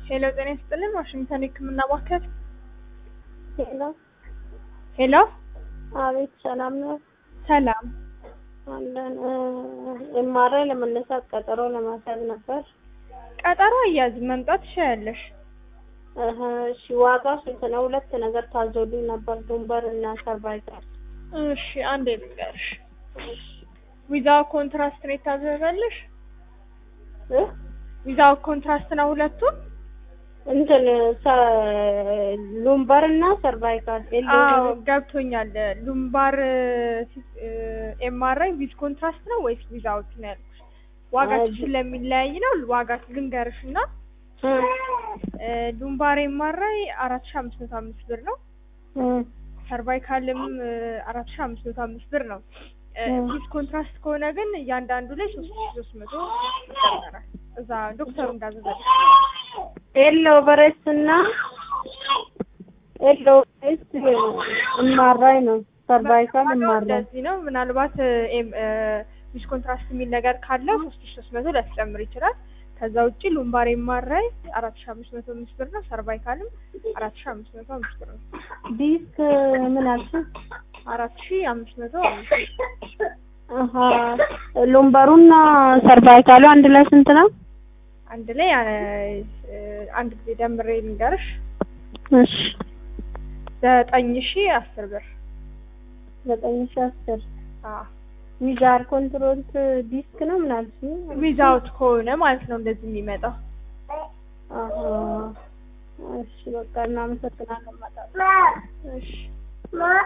ሄሎ ጤና ይስጥልን ዋሽንግተን የህክምና ማዕከል ሄሎ ሄሎ አቤት፣ ሰላም ነው ሰላም አለን። ኤምአርአይ ለመነሳት ቀጠሮ ለማስያዝ ነበር። ቀጠሮ አያዝም መምጣት ትችያለሽ እህ፣ እሺ ዋጋው ስንት ነው? ሁለት ነገር ታዞልኝ ነበር፣ ዱንበር እና ሰርቫይካል። እሺ አንዴ ልንገርሽ ዊዛው ኮንትራስት ነው የታዘዘልሽ እህ ዊዛው ኮንትራስት ነው ሁለቱም እንትን ሉምበር እና ሰርቫይካል አዎ ገብቶኛል ሉምባር ኤምአርአይ ዊዝ ኮንትራስት ነው ወይስ ዊዛውት ነው ያልኩሽ ዋጋችን ስለሚለያይ ነው ዋጋ ልንገርሽ እና ሉምባር ኤምአርአይ አራት ሺ አምስት መቶ አምስት ብር ነው ሰርቫይካልም አራት ሺ አምስት መቶ አምስት ብር ነው ዊዝ ኮንትራስት ከሆነ ግን እያንዳንዱ ላይ ሶስት ሺ ሶስት መቶ ይጨመራል እዛ ዶክተሩ እንዳዘዘልሽ ኤሎ በሬስ እና ኤሎ በሬስ ኤምአርአይ ነው ሰርቫይካል ኤምአርአይ እንደዚህ ነው ምናልባት ዊዝ ኮንትራስት የሚል ነገር ካለው ሶስት ሺ ሶስት መቶ ሊያስጨምር ይችላል ከዛ ውጭ ሉምባር ኤምአርአይ አራት ሺ አምስት መቶ አምስት ብር ነው ሰርቫይካልም አራት ሺ አምስት መቶ አምስት ብር ነው ዲስክ ምን አልሽኝ? አራት ሺ አምስት መቶ አምስት ብር አሀ ሉምበሩና ሰርቫይካሉ አንድ ላይ ስንት ነው? አንድ ላይ አንድ ጊዜ ደምሬ ልንገርሽ እሺ ዘጠኝ ሺ አስር ብር ዘጠኝ ሺ አስር አዎ ዊዛር ኮንትሮልት ዲስክ ነው ምን አልሽኝ? ዊዛውት ከሆነ ማለት ነው እንደዚህ የሚመጣው አሀ እሺ በቃ እናመሰግናለን። እመጣለሁ። እሺ